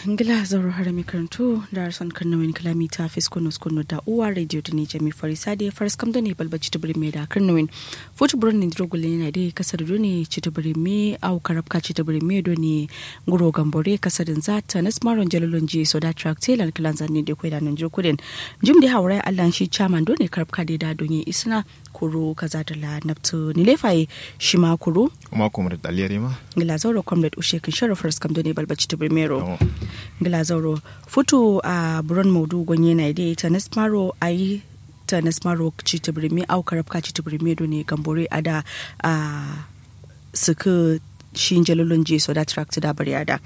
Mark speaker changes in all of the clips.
Speaker 1: ngila zauro har mi karantu da arson kan nawin kalami ta fiskonos kono da uwa radio da ne jami farisa da faris kam da ne balbaci ta birme da kan nawin futu burin ne drogule ne da kasar do ne ci ta birme au karabka ci ta birme do ne nguro gambore kasar za ta nas maron jalalon ji so da track tailor kilan zanne da kwai da nan jokudin jim da haura allan shi chairman do ne karabka da da don yi isna kuro kaza da la naftu ni lefaye shi ma kuro
Speaker 2: kuma kuma da daliyar ma
Speaker 1: ngila zauro comrade ushe kin shara faris kam da ne balbaci ta birmero Glazauro futu a buron maudu gonye na ide ta nasmaro a yi ta nasmaro ci ta birme au karabka ci ta birme ne gambore a da a suka shi jalolon je so da tract da bari ada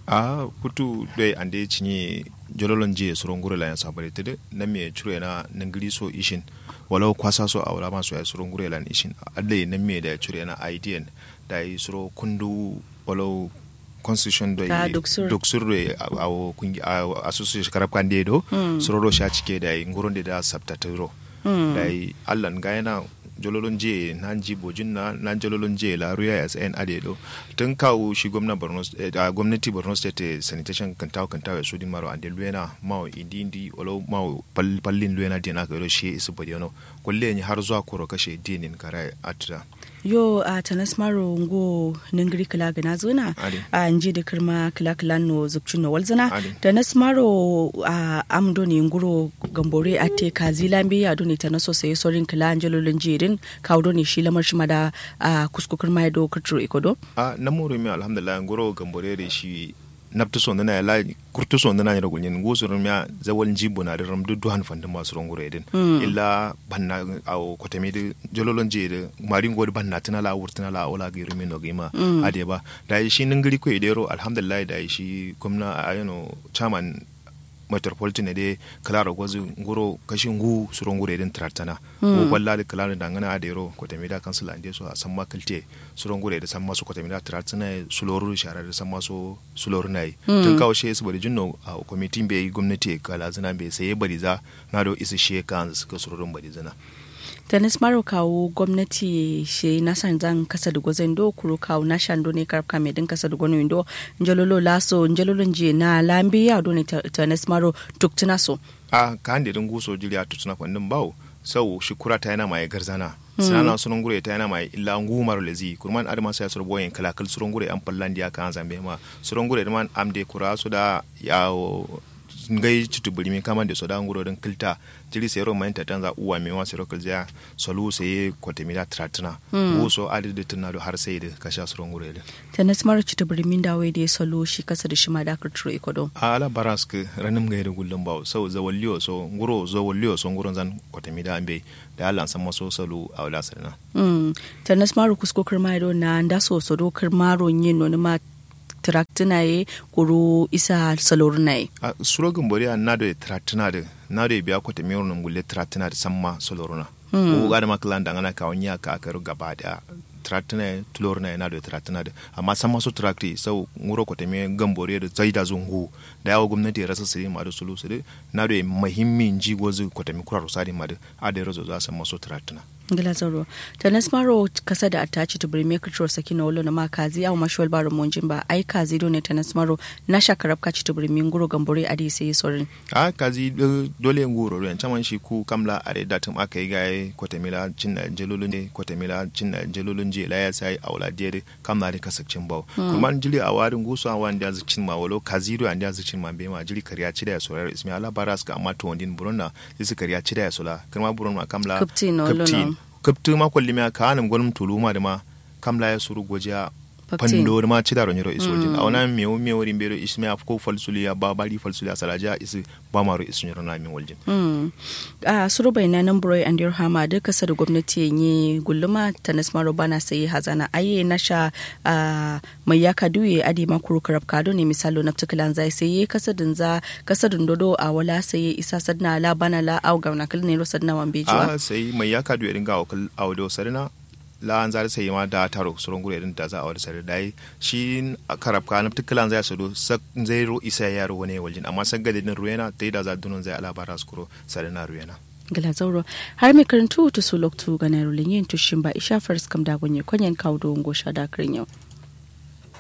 Speaker 2: a futu dai ande cinye jololon je suron gure la ya sabare tede na me chure na nangiri so ishin walau kwasa so a wala maso ya suron gure la ishin adle na me da chure na idn da yi suro kundu walau constitution do doksur do a kungi a association karab kan do sororo sha cike da nguronde da sabtatiro da allan ga yana jololon je nan ji bojin na nan jololon je la ruya as en ade do tun kawo shi gwamnati Borno gwamnati Borno state sanitation kan tawo kan tawo su din maro ande luena mawo indi indi olo mawo pallin luena dina ka do shi isu bodiono kulle ni har zuwa koro kashe dinin kare atra
Speaker 1: yo a tanas maro ngo ningiri kila gana zuna a nji da kirma kila kila no zubci no walzana tanas maro a amdo ne nguro gambore a te kazi lambi a doni tanas so sai sorin kila anjelo jirin kawo ne shi lamar shi mada a kuskukur mai do kuturo ikodo
Speaker 2: a namoro mi alhamdulillah nguro gambore da shi nabtu son dana la kurtu son dana yara gulin go surun ya zawal jibo na da ram du duhan fanda masu ron gure din illa banna aw kotami de jololon je de marin god banna tana la wurtana la ola ga rumi no gima ade ba da shi ningiri ko idero alhamdulillah da shi gwamna ayano chairman metropolitan ne dai kalara gwazi nguro kashin gu suron gure din tratana ko balla da kalara da ngana adero ko tamida kansila ande so a san makalte suron gure da san masu ko tamida tratana suloru shara da san masu suloru nai tun kawo she su bari jinno a committee bai gwamnati kala zina bai sai bari za na do isa she kan suka surorin bari zina
Speaker 1: tanis maro kawo gwamnati she nasan zan kasa da gwazon do kuro kawo na shando ne karfka mai din kasa da gwano do njalolo laso njalolo je na lambi ya do ne tanis maro tuktuna so
Speaker 2: a ka hande din guso jiri a tutuna kwandin bawo sau shi kura ta yana mai garzana sinana sunan gure ta yana mai illa ngumar lezi kurman adama sai sur boyen kalakal suran gure an fallan dia kan zambe ma suran gure man amde kura su da yawo ngai citu bulimi kama da soda nguro din kilta jiri sai ro mai tanza uwa me wa sero kilja solu sai kote mila tratna wo so adi de tunna do har sai da kasha suro nguro ile
Speaker 1: tanas mara citu bulimi da wai da solo shi kasa da shi ma da kurturo ikodo
Speaker 2: ala barask ranim ngai da gullum bawo so zawalliyo so nguro zawalliyo so nguro zan kote mila ambe da Allah san maso salo a wala sarna
Speaker 1: mm tanas mara kusko kirmaro na ndaso so do kirmaro yin no ma traktina ye kuru isa salorna ye
Speaker 2: a surogin bori a nado ye traktina de nado ye biya kwata miyar nan gulle traktina de samma salorna ko ga da makilan da ngana ka onya ka karu gaba da traktina ye tulorna ye nado ye traktina de amma samma so trakti sau nguro kwata miyar gambori da zaida zungu da yawa gwamnati ya rasa siri ma da sulu siri nado ye muhimmin jigo zu kwata miyar kurar sadi ma da a da razo za su maso traktina
Speaker 1: ngila zaro tanas maro kasa da atachi to bring make sure sakina wolo na makazi au mashwal baro monjin ba ai kazi do ne tanas maro na shakarab ka ci to bring nguro gambore adi sai sorin
Speaker 2: a kazi dole nguro ro chaman shi ku kamla are datum aka yi gaye kotamila cin na jelolun ne kotamila cin na jelolun je la ya sai aula dire kamla da kasakcin bawo kuma jili a warin gusu a wanda ya cin ma walo kazi do anda ya cin ma be ma jili kariya ci da ya sorar ismi ala baras ka amma to wandin buronna sai kariya ci da ya sola kuma buronna kamla
Speaker 1: kaptin no
Speaker 2: kaptu ma kolli ma ka anam gonum tuluma de ma kam la ya suru goja pando ma ci da roniro iso jin awna me o me wori mbero isme af ko falsuli ya babari falsuli ya salaja isi ba maro isu nyoro na mi waljin
Speaker 1: a suru bai nan broy and your hama da kasa da gwamnati yi gulluma tanas maro bana sai hazana aye na sha mai ya kaduye adi ma kuru karab kado ne misalo na tukulan zai sai kasa din za kasa din dodo a wala sai isa sadna la bana la au gauna kalne ro sadna wan bejuwa
Speaker 2: a sai mai ya kaduye dinga wakal audo sarina la an zari sai ma da taro suron gure din da za a wani sare dai shi karab ka nafti kilan zai sado zai ro isa ya ro ne waljin amma sagga din ruena dai da za dunun zai alabara skuro sare na ruena
Speaker 1: gala zauro har mai karantu to su loktu ga na rulin yin tushin ba isha fars kam da gonye kwanyen kawo don gosha da yau.